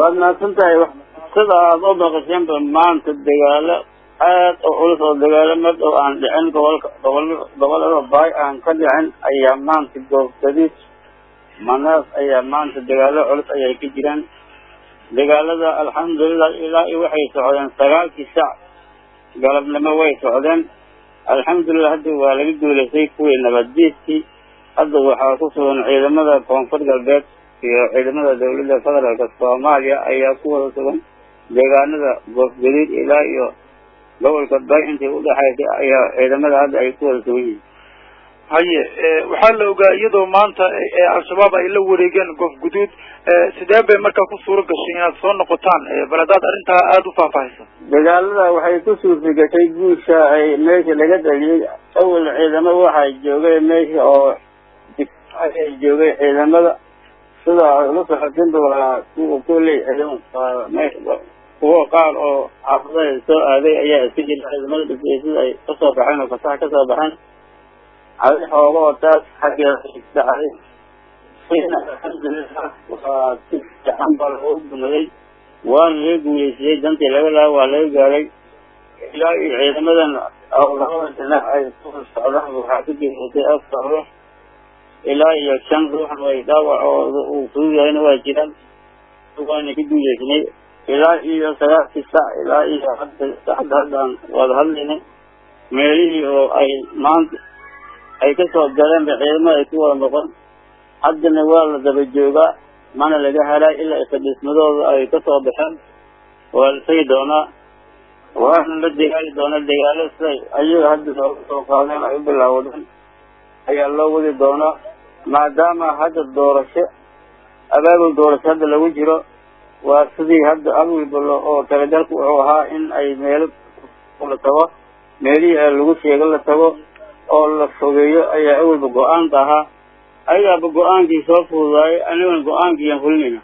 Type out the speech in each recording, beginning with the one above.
waad mahadsan tahay sida aada u maqasheenba maanta dagaalo aad oo culus oo dagaalo mad oo aan dhicin gobolka gobol gobolada baay aan ka dhicin ayaa maanta goobgadid manaas ayaa maanta dagaalo culus ayay ka jiraan dagaalada alxamdulilah ilaa iyo waxay socdeen sagaalkii sac galabnimo way socdeen alxamdulilah hadda waa laga guulaystay kuwii nabaddiidkii hadda waxaa ku sugan ciidamada koonfur galbeed iyo ciidamada dawladda federaalka soomaaliya ayaa ku wada sugan deegaanada goofgadiid ilaa iyo gobolka bay intii udhexaysay ayaa ciidamada hadda ay ku wada sugan yihiin haye waxaa la ogaa iyadoo maanta al-shabaab ay la wareegeen goof guduud sidee bay markaa ku suuro gashay inaad soo noqotaan bal haddaad arrintaa aada u faahfaahayso dagaalada waxay ku suurta gashay guusha ay meesha laga dhaliyey awal ciidamo waxaa joogay meesha oo ay joogay ciidamada sida la socotinba waa kuwa kuley ciidamo kuwo qaar oo xaafadaha soo aaday ayaa iska jira ciidamada dhisay sida ay kasoo baxeen oo fasax kasoo baxeen adi xooga oo taas xaggeeda dhacday alxamdulilah waa si fiican baa lagu dumaday waana laga guuleysiyey dantii laga laha waa laga gaaray ilaa iyo ciidamadan labada dhinac ay ku socdaan waxaa ku geysatay afar ruux ilaa iyo shan ruuxna way dhaawacooda uu fudud yahayna waa jiraan waana ka guuleysnay ilaa iyo sagaalkii sac ilaa iyo hadda saacadda haddaan wada hadlaynay meelihii oo ay maanta ay kasoo galeen ba ciidamada ay ku wada noqon haddana waa la daba joogaa mana laga helay ilaa ifadhismadooda ay kasoo baxeen waa la tegi doonaa waana la degaali doonaa degaalo siday ayaga hadda nooga soo qaadeen ay u bilaawdeen ayaa loo wadi doonaa maadaama hadda doorasho abaabul doorasho hadda lagu jiro waa sidii hadda awilba oo talagalku wuxuu ahaa in ay meelo la tago meelihii lagu sheego la tago oo la fogeeyo ayaa awalba go-aanka ahaa ayagaaba go-aankii soo fududaayay anigana go-aankiiaan fulinayna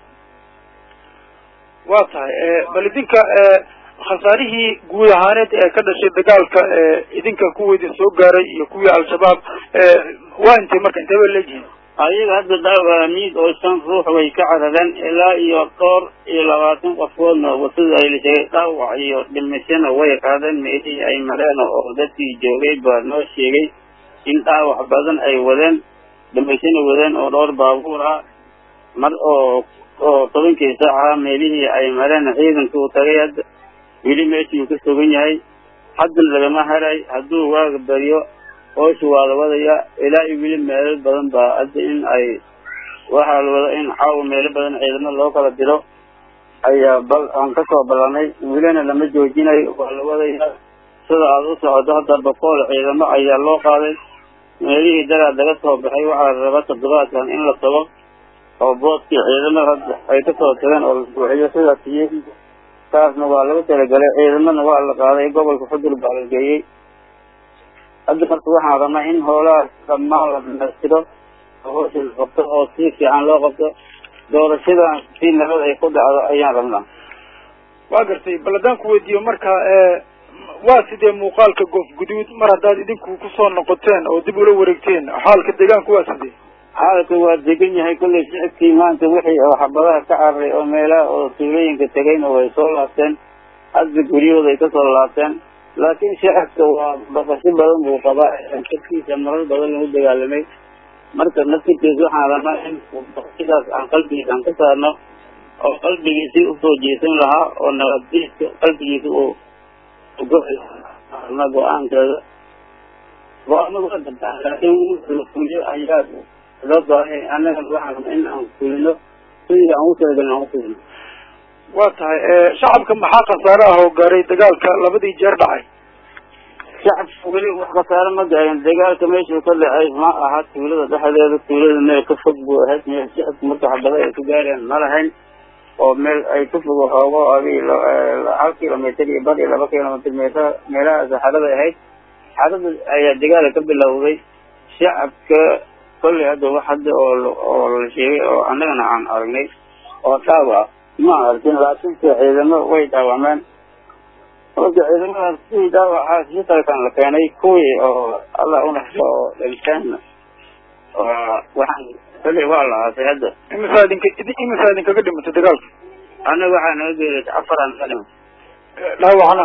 waa tahay bal idinka khasaarihii guud ahaaneed ee ka dhashay dagaalka idinka kuwa idin soo gaaray iyo kuwii al-shabaab waa intay marka intee bay leeyihiin ayaga hadda dhaawamiid oo shan ruux way ka carareen ilaa iyo dhowr iyo labaatan qofoodna sida ay la sheegay dhaawac iyo dhimashana way qaadeen meelihii ay mareen oo dadkii joogay baa noo sheegay in dhaawac badan ay wadeen dhimashana wadeen oo dhowr baabuur ah mar oo oo tobankii saaca meelihii ay mareen ciidanka uu tagay hadda weli meeshii uu ka sugan yahay haddana lagama helay hadduu waaga baryo hoosha waa la wadaya ilaa iyo weli meelo badan baa hadda in ay waxaa la wada in caawa meelo badan ciidamo loo kala diro ayaa bal aan kasoo ballanay welina lama joojinayo waa la wadaya sida aada u socoto hadda boqool ciidamo ayaa loo qaaday meelihii dagaal laga soo baxay waxaa la rabaa toddobaadkan in la tago oo boodkii ciidamada hadda ay kasoo tageen oo la buuxiyo sidaas iyo taasna waa lagu talagalay ciidamana waa la qaaday gobolka xudur baa la geeyey hadda marka waxaan rabnaa in hoolahaas dhammaan la dhamaystiro oo hoosha la qabto oo si fiican loo qabto doorashadan si nabad ay ku dhacdo ayaan rabnaa waa gartay bal haddaan ku weydiiyo marka waa sidee muuqaalka goof guduud mar haddaad idinku kusoo noqoteen oo dib ula wareegteen xaalka deegaanku waa sidee xaalka waa degan yahay kollay shicibkii maanta wixii oo xabadaha ka cararay oo meelaha oo tuulooyinka tegayna way soo laabteen hadda guryahooda ay kasoo laabteen laakiin shacabka waa baqasho badan buu qabaa naftiisa marar badan lagu dagaalamay marka naftirkiisa waxaan rabnaa in baqashidaas aan qalbigiisa aan ka saarno oo qalbigiisii usoo jeesan lahaa oo nabaddiiska qalbigiisa uu ugoa go-aankeeda go-aanadu waa dantaa laakiin la fuliyo ayaa loo baahay annaga waxaan rabnaa in aan fulino sidii aan u talagalin aan ufulino waa tahay shacabka maxaa khasaare ah oo gaaray dagaalka labadii jeer dhacay shacabka weli wax khasaare ma gaarin dagaalka meeshuu ka dhacay ma aha tuulada dhexdeeda tuulada meel ka fog buu ahayd meel shacabka marka xabada ay ku gaareen ma lahayn oo meel ay ka fog hoogo adi hal kilomitr iyo bar iyo laba kilomitr meelaha meelahaas xarada ahayd xarada ayaa dagaala ka bilowday shacabka kollay hadda wax hadda oo oo la sheegay oo annagana aan aragnay oo dhaawac ma arkin laakiinse ciidamo way dhaawacmeen marka ciidamadaas sidii dhaawacaas shitalkan la keenay kuwii oo allah unaxo oo dhinteen waxaan kollay waa la aasay hadda imisaa idinka imisaa idinkaga dhimatay dagaalka annaga waxaa naga geeriyotay afaran kalima dhaawacna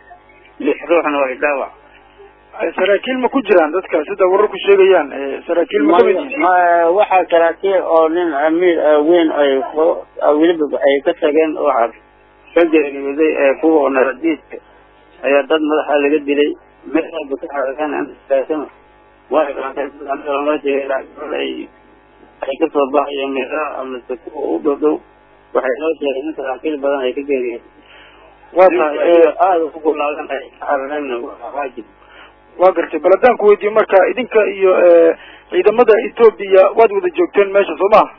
lix ruuxna way dhaawac saraakiil ma ku jiraan dadka sida wararku sheegayaan saraakiil ma kamid yihiin ma waxaa saraakiil oo nin amiir weyn ay weliba ay ka tageen waxaa ka geeriyooday ee kuwa naradiidka ayaa dad madaxa laga dilay meel walba ka xaaqan way loo jeegay laakiin ay ay kasoo baxayeen meelaha amase kuwa u dhow dhow waxay noo sheegay in saraakiil badan ay ka geeriyeen waa tahay aada ugu gulaadan ay ka carareen waajib waa gartay bal haddaan ku weydiiye marka idinka iyo ciidamada etoobiya waad wada joogteen meesha soo maha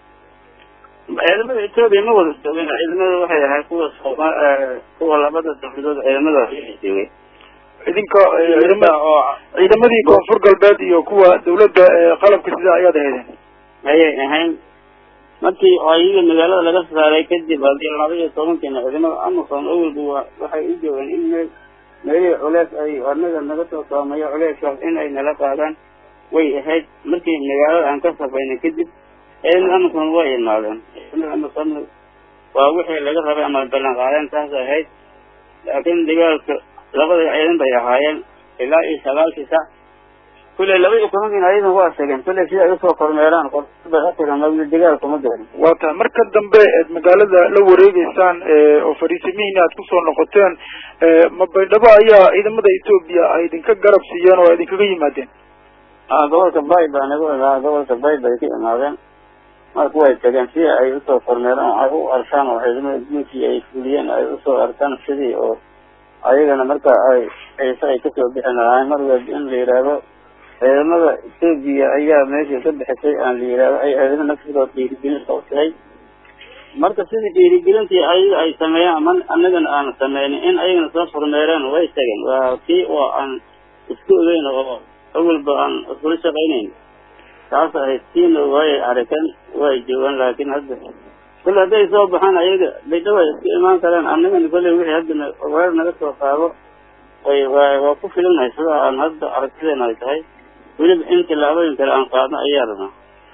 ciidamada etoobiya ma wada joogin ciidamada waxay ahayd kuwa sooma kuwa labada dawladood ciidamada joogay idinka ciidama oo ciidamadii koonfur galbeed iyo kuwa dawladda qalabka sida ayaad ahaydeen ayay ahayn markii ayaga magaalada laga saaray kadib hadii laba iyo tobankiina ciidamada amazon awalba wa waxay u joogeen in meel meelihii culeys ay anaga naga soo saameeyo culeyskaas in ay nala qaadaan way ahayd markii magaalada aan ka safaynay kadib ciidamada amazon way imaadeen ciidamada amazon waa wixii laga rabay ama ballan qaadeen taas ahayd laakiin dagaalka labada ciidan bay ahaayeen ilaa iyo sagaalkii sac kulley laba iyo tobankiina ayadan waa tageen kulley si ay usoo kormeeraan qorbay atigan mawli dagaalka ma garin waa tahay marka dambe eed magaalada la wareegeysaan oo fariisimihiina aad kusoo noqoteen ma baydhabo ayaa ciidamada etoobiya ay idinka garab siiyeen oo idinkaga yimaadeen a gobolka bay baa naga ogaa gobolka bay bay ka imaadeen marka way tageen si ay usoo kormeeraan ay u arkaan oo ciidamada guunkii ay fuliyeen ay usoo arkaan sidii oo ayagana marka ay ciise ay kasoo bixi lahaayeen mar walba in la yidhaahdo ciidamada etoobiya ayaa meesha ka bixisay aan la yidhaahdo ay ciidamada nafsigood dhiirigelin qabsaday marka sidii dhiirigelintii ayaga ay sameeyaan ama annagana aan sameynin in ayagana soo furmeereen way tageen waa kii oo aan isku ogeyn oo awalba aan iskula shaqaynayn taas ahayd tiina way arikeen way joogaan laakiin hadda kulle hadday soo baxaan ayaga baydhabo ay isku imaan karaan annagana kolley wixii haddana weer naga soo qaado way wa waa ku filinahay sida aan hadda aragtideena ay tahay weliba in tillaabooyin kale aan qaadno ayaa rabnaa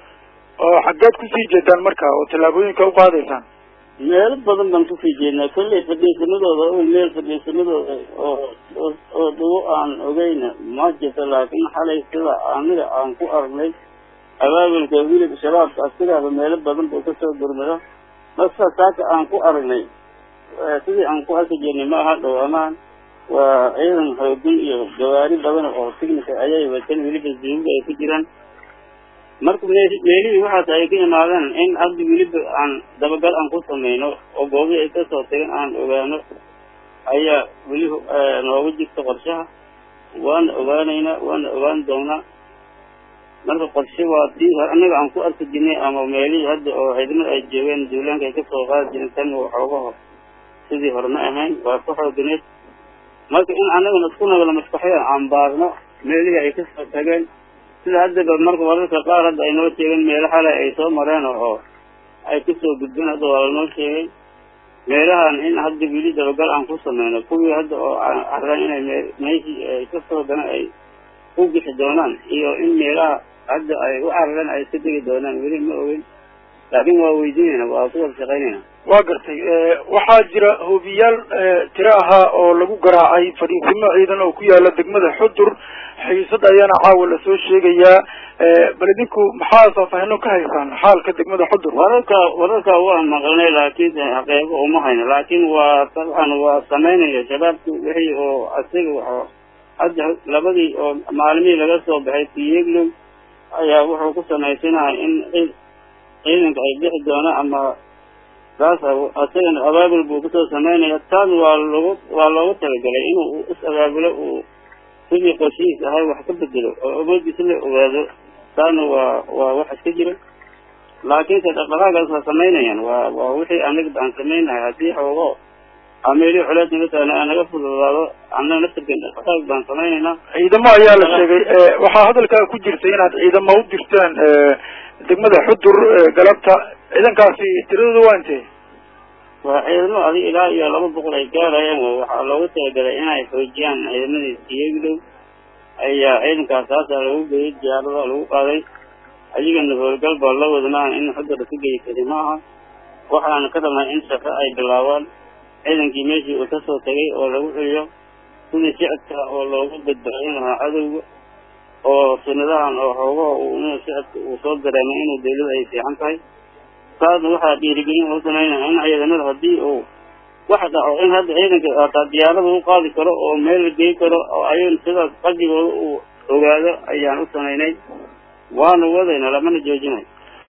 oo xaggeed kusii jeedaan marka oo tallaabooyinka u qaadaysaan meelo badan baan kusii jeednaa kolley fadhiisanadooda o meel fadhiisanadooda oo oo oo dhawo aan ogeyna ma jirto laakiin xalay sida aniga aan ku aragnay abaabulka wilib shabaabka asigaaba meelo badan buu kasoo gurmado marka saaka aan ku aragnay sidii aan ku arki jirnay ma aha dhow amaan waa ciidan xoogin iyo gawaari badan oo tignika ayay wateen weliba zuuga ay ku jiraan marka meelihii waxaas ay ka imaadeen in hadda weliba aan dabagal aan ku sameyno oo goobihii ay kasoo tageen aan ogaano ayaa weli nooga jirta qorshaha waana ogaanaynaa waana ogaan doonaa marka qorshe waa tii annaga aan ku arki jirnay ama meelihii hadda oo ciidamada ay joogeen duulaanka ay kasoo qaadi jireen tan waxoogaho sidii hore ma ahayn waa ka xooganeed marka in annagana isku nagala maskaxyada aan baarno meelihii ay kasoo tageen sida haddaba marka wararka qaar hadda ay noo sheegeen meelo xale ay soo mareen oo ay kasoo gudbeen hadda waa lanoo sheegay meelahan in hadda weli dabagal aan ku sameyno kuwii hadda oo araan inay me meeshii ay kasoo gana ay u bixi doonaan iyo in meelaha hadda ay u carareen ay iska degi doonaan weli ma ogeyn laakiin waa weydiinayna waa ku wada shaqaynayna waa gartay waxaa jira hoobiyaal tiro ahaa oo lagu garaacay fadhiisimo ciidan oo ku yaala degmada xudur xiisad ayaana caawa lasoo sheegayaa bal idinku maxaa faahfaahino ka haysaan xaalka degmada xudur wararka wararka waan maqalnay laakiin xaqiiqo uma hayno laakiin waa dabcan waa sameynaya shabaabki wixii oo asiga wa hadda labadii oo maalmihii laga soo baxay tiyeglow ayaa wuxuu ku samaysanahay in ciidanka ay bixi doona ama saas asagana abaabul buu kusoo sameynaya taas waa logu waa loogu talagalay inuu is abaabulo uu sidii qorshihiis ahay wax ka bedelo oo awoodiisa la ogaado taana waa waa wax iska jira laakiinse dhaqdhaqaagaas waa samaynayaan waa waa wixii anaga aan samaynahay haddii xoogo ameelii culeed naga taana naga fududaado annaga naftirkeen dhaqdhaqaag baan samaynaynaa ciidamo ayaa la sheegay waxaa hadalkaa ku jirtay inaad ciidamo u dirteen degmada xudur galabta ciidankaasi tiradooda waa intee waa ciidamo adig ilaa iyo laba boqol ay gaarayeen waxaa loogu talagalay inay xoojiyaan ciidamadii siyeglow ayaa ciidankaas haasaa lagu geeyay diyaarada lagu qaaday ayagana howlgal baa la wada maaha in xudura ka geyi kari maaha waxaana ka rabnaa in shaqo ay bilaabaan ciidankii meeshii uu kasoo tegay oo lagu celiyo sidii shicibka oo loogu badbaadin lahaa cadowga oo sunadahan oo xoogaha uu inuu shicibka uu soo dareemay inuu dawladda ay fiican tahay taasna waxaa dhiirigelin u samaynaya in ciidanada haddii uu wax dhaco in hadda ciidanka hataa diyaarada u qaadi karo oo meel la gey karo oo ayun sidaas qalbigooda uu ogaado ayaan u samaynay waana wadayna lamana joojinayo